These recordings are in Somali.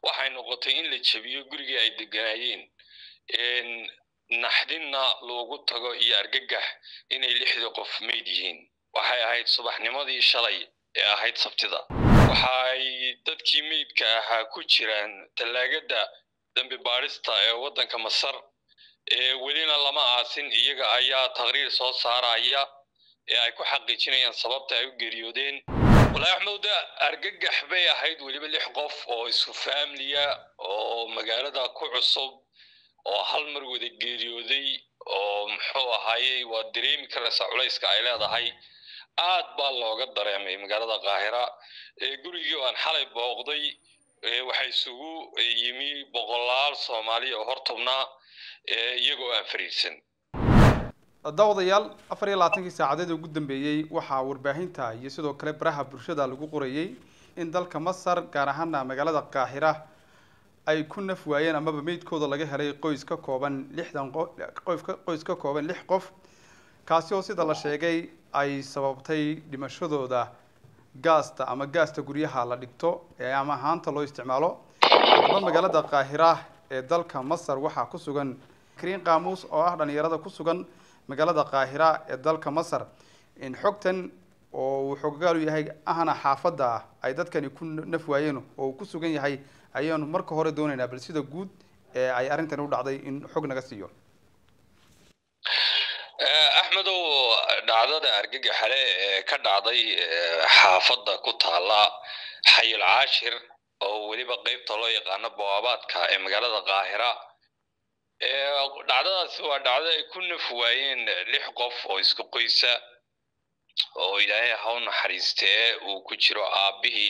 waxay noqotay in la jebiyo gurigii ay deganaayeen naxdinna loogu tago iyo argagax inay lixdii qof meyd yihiin waxay ahayd subaxnimadii shalay ee ahayd sabtida waxaay dadkii meydka ahaa ku jiraan tallaagada dambi baadhista ee waddanka masar welina lama aasin iyaga ayaa taqriir soo saaraya ee ay ku xaqiijinayaan sababta ay u geeriyoodeen walaahi axmedda argagax bay ahayd weliba lix qof oo isku faamliya oo magaalada ku cusub oo hal mar wada geeriyooday oo muxuu ahaayey waa dareemi karaysa culayska ay leedahay aad baa looga dareemay magaalada kaahira gurigii aan xalay booqday waxaa isugu yimi boqolaal soomaaliya oo hortubnaa iyagoo aan fariirsan daawadayaal afar iyo labaatankii saacadeed ugu dambeeyey waxaa warbaahinta iyo sidoo kale baraha bulshada lagu qorayey in dalka masar gaar ahaana magaalada kaahira ay ku naf waayeen amaba meydkooda laga helay qoys ka kooban lixdan qof qoys ka kooban lix qof kaasi oo sida la sheegay ay sababtay dhimashadooda gaasta ama gaasta guryaha la dhigto ee ama haanta loo isticmaalo haddaba magaalada kaahira ee dalka masar waxaa ku sugan kariin qaamuus oo ah dhalinyarada ku sugan magaalada kaahira ee dalka masar xogtan oo uu xogogaalu yahay ahna xaafadda ah ay dadkani ku naf waayeen oo uu ku sugan yahay ayaanu marka hore doonaynaa bal sida guud ee ay arrintani u dhacday in xog naga siiyo axmedow dhacdada argagaxale ee ka dhacday xaafadda ku taala xayil caashir oo weliba qeybta loo yaqaano bawaabaadka ee magaalada kaahira dhacdadaasi waa dhacdo ay ku naf waayeen lix qof oo isku qoysa oo ilaahay ha u naxariistee uu ku jiro aabbihii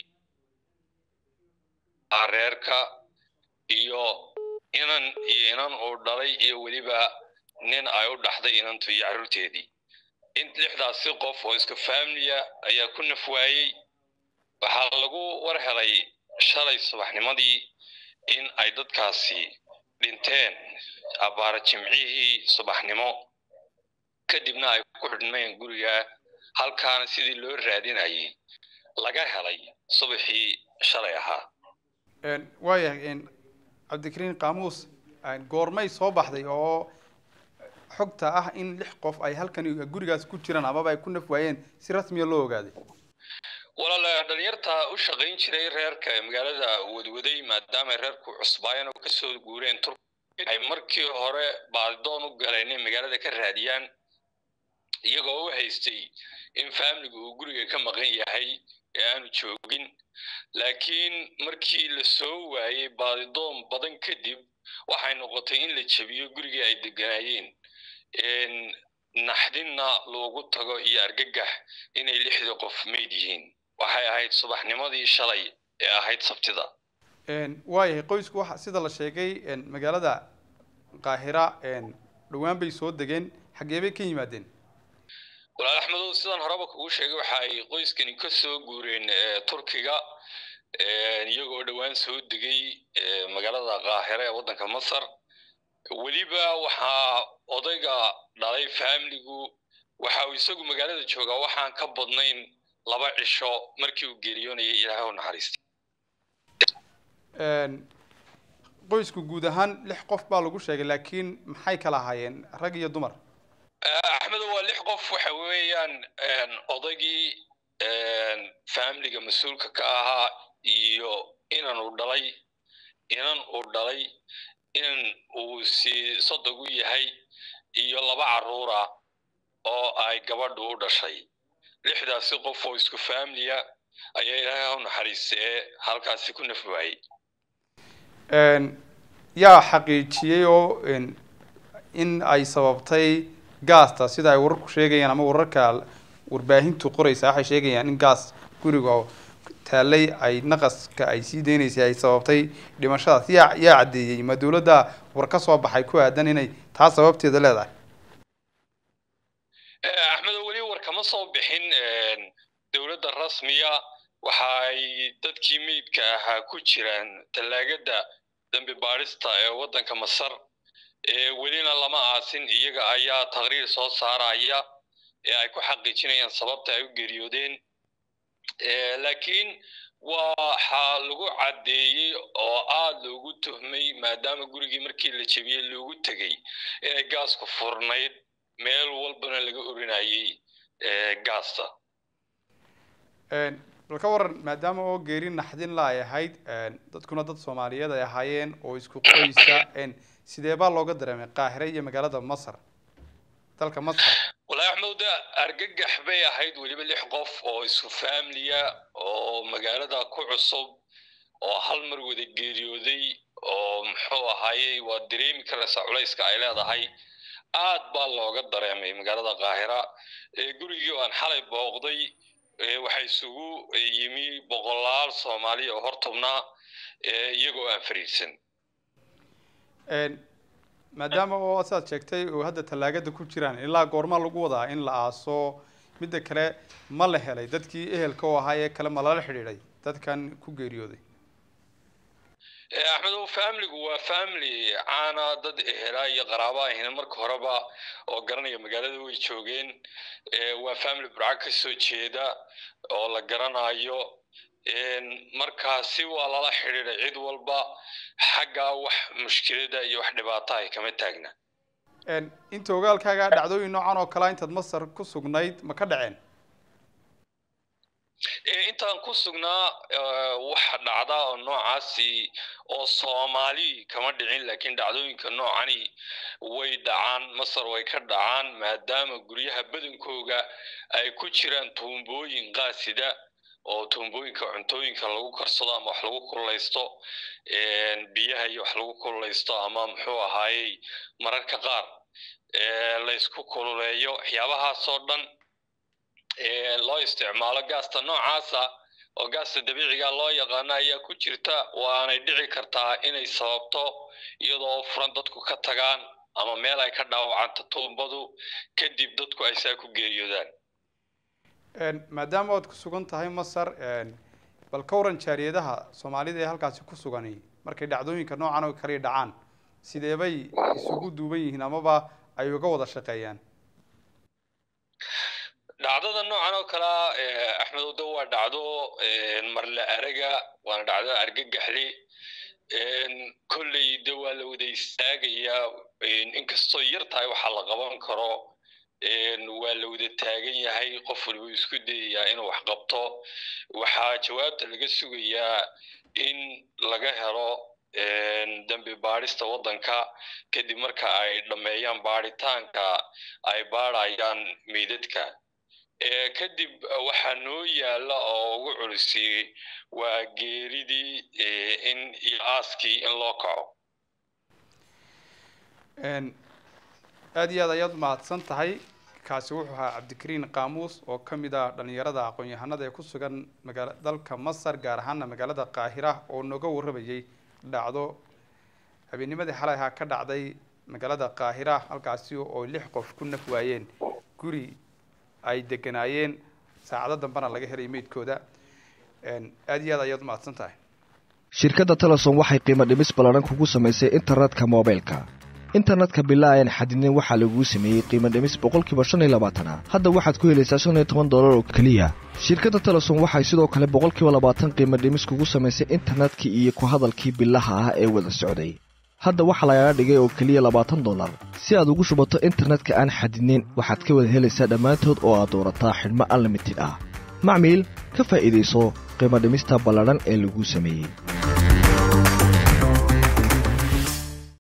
reerka iyo inan iyo inan uu dhalay iyo weliba nin ay u dhaxday inantu iyo carruurteedii in lixdaasi qof oo isku faamliya ayaa ku naf waayey waxaa lagu war helay shalay subaxnimadii in ay dadkaasi dhinteen abbaara jimcihii subaxnimo kadibna ay ku xidhmeen guriga halkaana sidii loo raadinayay laga helay subaxii shalay ahaa waayahay cabdikariin qaamuus goormay soo baxday oo xogta ah in lix qof ay halkan gurigaas ku jiraan amaba ay ku naf waayeen si rasmiya loo ogaaday walaal dhalinyarta u shaqayn jiray reerka magaalada wadwaday maadaama reerku cusbaayeen oo kasoo guureen tur ay markii hore baadidoon u galeen in magaalada ka raadiyaan iyagoo u haystay in faamiliga uu guriga ka maqan yahay ee aanu joogin laakiin markii la soo waayey baadidoon badan kadib waxay noqotay in la jebiyo gurigii ay deganaayeen naxdinna loogu tago iyo argagax inay lixdii qof meyd yihiin waxay ahayd subaxnimadii shalay ee ahayd sabtida waayahay qoysku waxa sida la sheegay magaalada kaahira dhowaan bay soo degeen xaggee bay ka yimaadeen walaal axmedow sidan horeba kugu sheegay waxa ay qoyskani ka soo guureen turkiga iyagoo dhowaan soo degay magaalada kaahira ee waddanka masar weliba waxaa odayga dhalay faamiligu waxa uu isagu magaalada joogaa waxaan ka badnayn laba cisho markii uu geeriyoonayay ilaahay u naxariistay qoysku guud ahaan lix qof baa lagu sheegay laakiin maxay kala ahaayeen rag iyo dumar axmedo waa lix qof waxa weeyaan odaygii faamiliga mas-uulka ka ahaa iyo inan uu dhalay inan uu dhalay inan uu si sodog u yahay iyo laba carruura oo ay gabadhu u dhashay lixdaasi qof oo isku faamiliya ayaa ilaahay u naxariistee halkaasi ku naf waayey yaa xaqiijiyey oo in ay sababtay gaasta sida ay wararku sheegayaan ama wararka warbaahintu qoraysa waxay sheegayaan in gaas guriga taallay ay naqaska ay sii deynaysay ay sababtay dhimashadaas yaa yaa caddeeyey ma dawladda war ka soo baxay ku aadan inay taa sababteeda leedahay axmedo weli war kama soo bixin dowladda rasmiya waxaay dadkii meydka ahaa ku jiraan tallaagada dambi baadhista ee waddanka masar welina lama aasin iyaga ayaa taqriir soo saaraya ee ay ku xaqiijinayaan sababta ay u geeriyoodeen laakiin waxaa lagu caddeeyey oo aada loogu tuhmay maadaama gurigii markii la jebiyey loogu tegey inay gaasku furnayd meel walbana laga orinayey gaasta bal ka waran maadaama oo geeri naxdin la ay ahayd dadkuna dad soomaaliyeed ay ahaayeen oo isku qoysa sidee baa looga dareemay qaahire iyo magaalada masar dalka masar walahi axmed de argagax bay ahayd weliba lix qof oo isku faamiliya oo magaalada ku cusub oo hal mar wada geeriyooday oo muxuu ahaayey waa dareemi karaysaa culayska ay leedahay aad baa looga dareemay magaalada qaahira gurigii aan xalay booqday waxaa isugu yimi boqolaal soomaaliya oo hortubnaa iyagoo aan fariidsan maadaama oo sidaad sheegtay oo hadda tallaagada ku jiraan ilaa goorma lagu wadaa in la aaso midda kale ma la helay dadkii ehelka oo ahaa ee kale ma lala xidhiidhay dadkan ku geeriyooday axmed o familigu waa family caana dad ehelaa iyo qaraaba ahina marka horeba oo garanaya magaalada way joogeen waa family burca ka soo jeeda oo la garanayo markaasi waa lala xidhiiday cid walba xaggaa wax mushkilada iyo wax dhibaata ay kama taagna inta ogaalkaaga dhacdooyin noocan oo kalea intaad masar ku sugnayd ma ka dhaceen intaan ku sugnaa waxa dhacda oo noocaasi oo soomaali kama dhicin laakiin dhacdooyinka noocani way dhacaan masar way ka dhacaan maadaama guryaha badankooga ay ku jiraan tuumbooyin qaasida oo tuumbooyinka cuntooyinka lagu karsado ama wax lagu kululaysto biyaha iyo wax lagu kululaysto ama muxuu ahaayey mararka qaar laysku kululeeyo waxyaabahaasoo dhan loo isticmaalo gaasta noocaasa oo gaasta dabiiciga loo yaqaano ayaa ku jirta waanay dhici kartaa inay sababto iyadoo furan dadku ka tagaan ama meel ay ka dhaawacanto tuumbadu kadib dadku ay saa ku geeriyoodaan maadaama oad ku sugan tahay masar bal ka waran jaariyadaha soomaalida ee halkaasi ku sugani markay dhacdooyinka noocan oo kale dhacaan sidee bay isugu duuban yihiin amaba ay uga wada shaqeeyaan dhacdada noocan oo kalea axmed odo waa dhacdo marle araga waana dhacdo argagaxle kolley de waa la wada istaagayaa inkastoo yar tahay waxaa la qaban karo waa la wada taagan yahay qof waliba isku dayayaa inuu wax qabto waxaa jawaabta laga sugayaa in laga helo dambi baadhista waddanka kadib marka ay dhammeeyaan baadhitaanka ay baadhayaan meydadka kadib waxaa noo yaalla oo ugu culisiyey waa geeridii in iyo aaskii in loo kaco aada iyo aad ayaad umahadsan tahay kaasi wuxuu ahaa cabdikariin qaamuus oo ka mid ah dhalinyarada aqoon-yahanada ee ku sugan magaala dalka masar gaar ahaana magaalada qaahira oo nooga warramayay dhacdo habeennimadii xalay ahaa ka dhacday magaalada qaahira halkaasi oo lix qof ku naf waayeen guri ay deganaayeen saacado dambena laga helay meydkooda aada iyo aad ayaad umahadsan tahay shirkadda telesom waxay qiimo dhimis ballaadhan kugu samaysay internetka moobaylka internetka bilaa aan xadidnayn waxaa laguu sameeyey qiimo dhimis boqolkiiba shan iyo labaatana hadda waxaad ku helaysaa shan iyo toban dollar oo keliya shirkadda telesom waxay sidoo kale boqolkiiba labaatan qiimo dhimis kugu samaysay internetkii iyo ku hadalkii bilaha ah ee wada socday hadda waxaa lagaga dhigay oo keliya labaatan dollar si aad ugu shubato internetka aan xadidnayn waxaad ka wada helaysaa dhammaantood oo aad doorataa xidhmo unlimited ah macmiil ka faa'iidayso qiimo dhimista ballaadhan ee laguu sameeyey